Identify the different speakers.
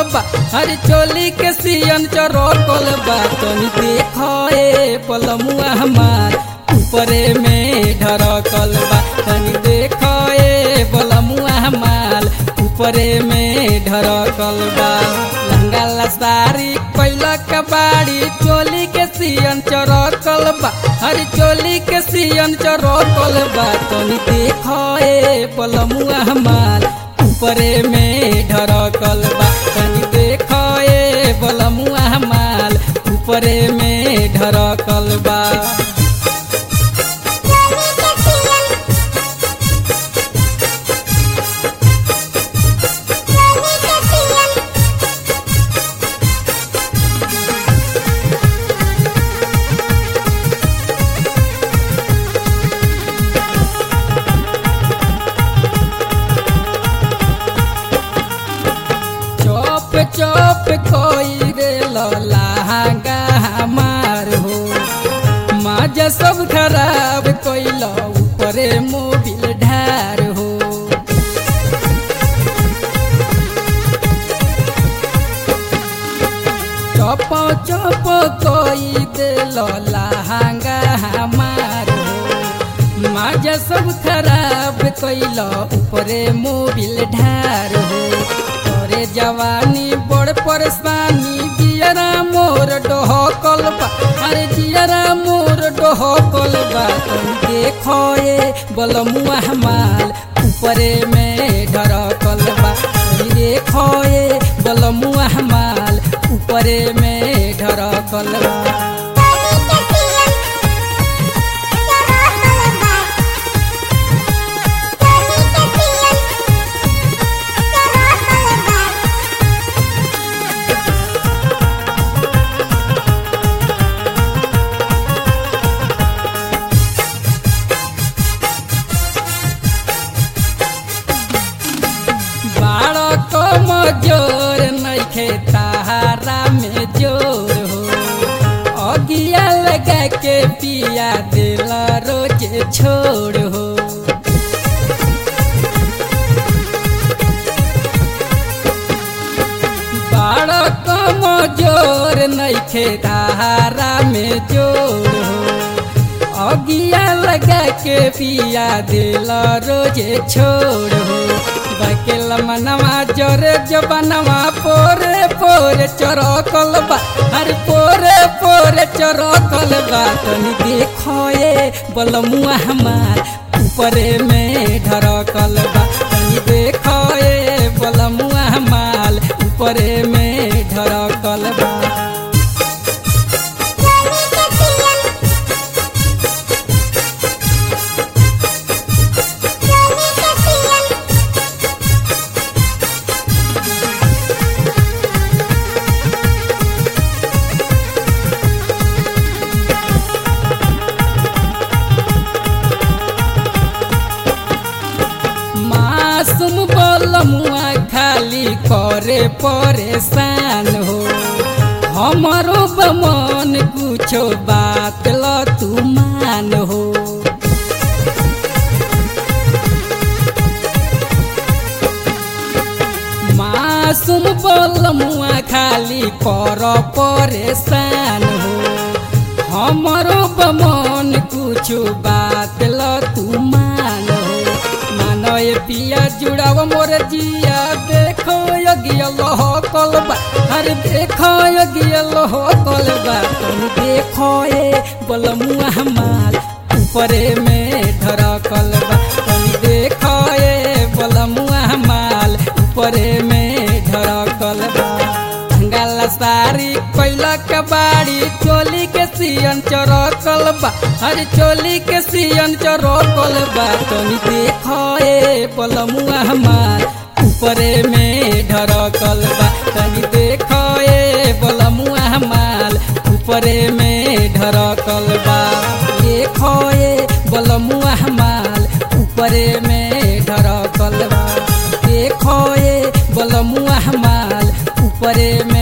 Speaker 1: बा हर चोली के सियन चरकल बा तनी देखो ए पलमुआ हमार ऊपरे में ढरकल बा तनी देखो ए पलमुआ हमार ऊपरे में ढरकल बा लंगा लसारी कैला कबाड़ी चोली के सियन चरकल बा हर चोली के सियन चरकल बा तनी देखो ए पलमुआ हमार ऊपरे में ढरकल बा तनी देखो ए पलमुआ हमार ऊपरे में ढरकल बा
Speaker 2: चोली के सियन चोली के सियन
Speaker 1: चौप चौप कोई रे लहंगा हमार हो माजा सब खराब कोइल ऊपरे मोबिल ढार हो चौप चौप कोई दे लहंगा हमार हो माजा सब खराब कैल ऊपरे मोबिल ढार हो तोरे जवानी बड़ परेशानी जियरा मोर डहकल बा अरे जियरा मोर डहकल बा तुम देखो ए बलमुआ हमाल ऊपरे में ढरकल बा तुम देखो ए बलमुआ हमाल ऊपरे में ढरकल बा
Speaker 2: चोली के सियन चरकल बा चोली के सियन चरकल बा
Speaker 1: बाड़क मजोर नइखे ताहारा में जोर हो अगिया लगा के पिया दिल रोज छोड़ हो बाड़क मजोर नइखे ताहारा में जोर हो अगिया लगा के पिया दिल रोजे छोड़ हो बकेल मनवा जोरे जबनवा पोरे पोरे चरकल बा हर पोरे पोरे चरकल बा तनी देखो ए बलमुआ हमार ऊपरे में ढरकल बा तनी देखो ए बलमुआ हमार ऊपरे में ढरकल बा
Speaker 2: चोली के सियन चोली के सियन
Speaker 1: मासूम बलमुआ खाली करे परेशान हो हमारो बमन कुछो बात ल तू मान हो मासूम बलमुआ खाली कर परेशान हो हमारो बमन कुछो बात ल तू मान हो मानो ये पिया जुड़ाव मोर जिया देखो यगिया लह कलबा अरे देखो यगिया लह कलबा तुम देखो ए बलमुआ हमार ऊपरे में ढरकल बा तुम देखो ए बलमुआ हमार ऊपरे में ढरकल बा गला सारी कैला कबाड़ी चोली के सियन चरकल बा हर चोली के सियन चरकल बा तनी देखो ए पलमुआ हमार ऊपरे में ढरकल बा तनी देखो ए पलमुआ हमार ऊपरे में ढरकल बा देखो ए बलमुआ हमार ऊपरे में ढरकल बा देखो ए बलमुआ हमार ऊपरे में